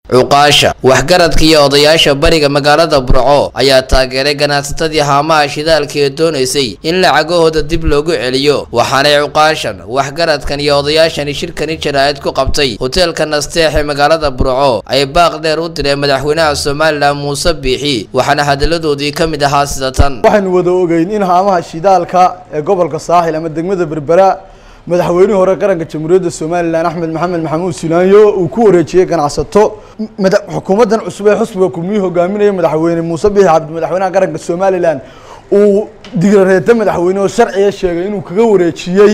cuqaasha waxgaradka iyo odayaasha bariga magaalada burco ayaa taageeray ganacsatadii haamaha shidaalka ee doonaysay in lacagahooda dib loogu celiyo waxaanay cuqaashan waxgaradkan iyo odayaashani shirkani jaraa'id ku qabtay hoteelka nasteex ee magaalada burco ay baaq dheer u direen madaxweynaha somalilan muuse biixi waxaana hadalladoodii ka mid ahaa sida tan waxaynu wada ogeyn in haamaha shidaalka ee gobolka saaxil ama degmada berbera madaxweynihii hore qaranka jamhuuriyadda somalilan axmed maxamed maxamuud silaanyo uu ku wareejiyey ganacsato mada xukuumaddan cusub ee xusbiga kulmiyii hogaaminaya madaxweyne muuse biixi cabdi madaxweynaha qaranka somalilan uu digrareeta madaxweyne oo sharciga sheegay inuu kaga wareejiyey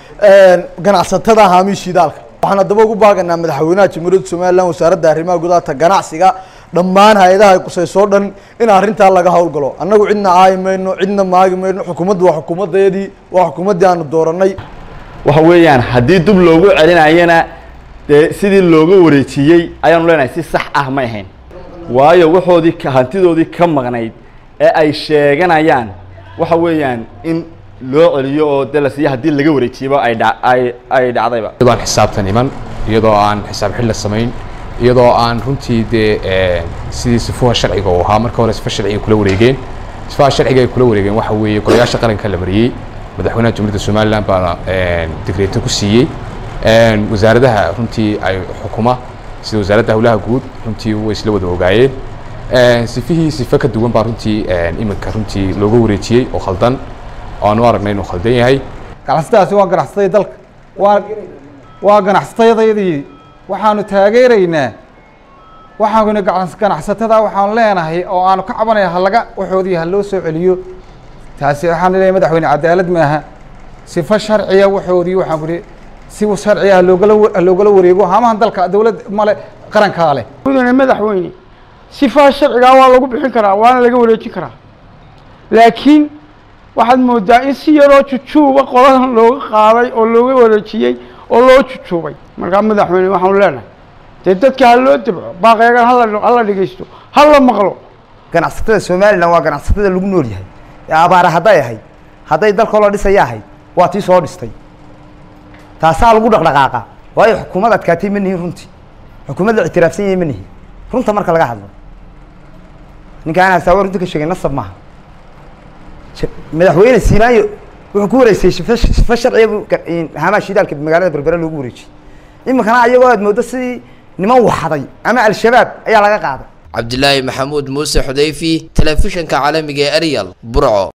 ganacsatada haamihii shidaalka waxaan haddaba ugu baaganaa madaxweynaha jamhuuriyadda somalilan wasaaradda arrimaha gudaha ganacsiga dhammaan hay-adaha ay qusaysoo dhan in arrintaa laga howlgalo annagu cidna caayi mayno cidna maagi mayno xukuumaddu waa xukuumaddeedii waa xukuumaddii aanu dooranay waxa weeyaan haddii dib loogu celinayana dee sidii looga wareejiyey ayaanu leenahay si sax ah may ahayn waayo waxoodii hantidoodii ka maqnayd ee ay sheeganayaan waxa weeyaan in loo celiyo oo dee la siiyo haddii laga wareejiyaba ay dha ay ay dhacdayba iyadoo aan xisaabtan iman iyadoo aan xisaab xil la samayn iyadoo aan runtii dee sidii sifuha sharciga uu ahaa marka hore sifa sharciga kula wareegeen sifaha sharciga ay kula wareegeen waxa weeye golayaasha qaranka la mariyey madaxweynaha jamhuuriyadda somalilan baana digreeto ku siiyey wasaaradaha runtii ay xukuma sida wasaaradda howlaha guud runtii way isla wada ogaayeen sifihii sife ka duwan baa runtii iminka runtii looga wareejiyey oo khaldan oo aanu aragnay inuu khaldan yahay ganacsatadaasi waa ganacsatada dalka waa waa ganacsatadayadii waxaanu taageeraynaa waxaanu ganacsatada waxaanu leenahay oo aanu ka cabanaya halaga waxoodii ha loo soo celiyo taasi waxaan leeyahay madaxweyne cadaalad maaha sifo sharciya waxoodii waxaan kuri si sharciya haloogala haloogala wareego haamahan dalka dawlad male qarankaa leh mudane madaxweyne sifaha sharcigaa waa lagu bixin karaa waana laga wareejin karaa laakiin waxaad moodaa in si yaroo jujuuba qoladan looga qaaday oo looga wareejiyey oo loo jujuubay markaa madaxweyne waxaanu leenahay dee dadka ha loo dabco baaqeegan hala hala dhegeysto ha la maqlo ganacsatada somalilan waa ganacsatada lagu nool yahay abaara hadday ahayd hadday dalkoo la dhisaya ahayd waa tii soo dhistay taasaa lagu dhaqdhaqaaqa waayo xukuumad adkaatay ma nihin runtii xukuumad la ictiraafsan yahay ma nihin runta marka laga hadlo ninka aan hasaawa runta ka sheegay nasab maaha madaxweyne sinaayo wuxuu ku wareysay sifa sifa sharciga haamaha shidaalka magaalada berbera loogu wareejiyey iminkana ayagoo aad mooddo sidii niman waxday ama al-shabaab ayaa laga qaaday cabdilaahi maxamuud muuse xudayfi telefishinka caalamiga ee eryal burco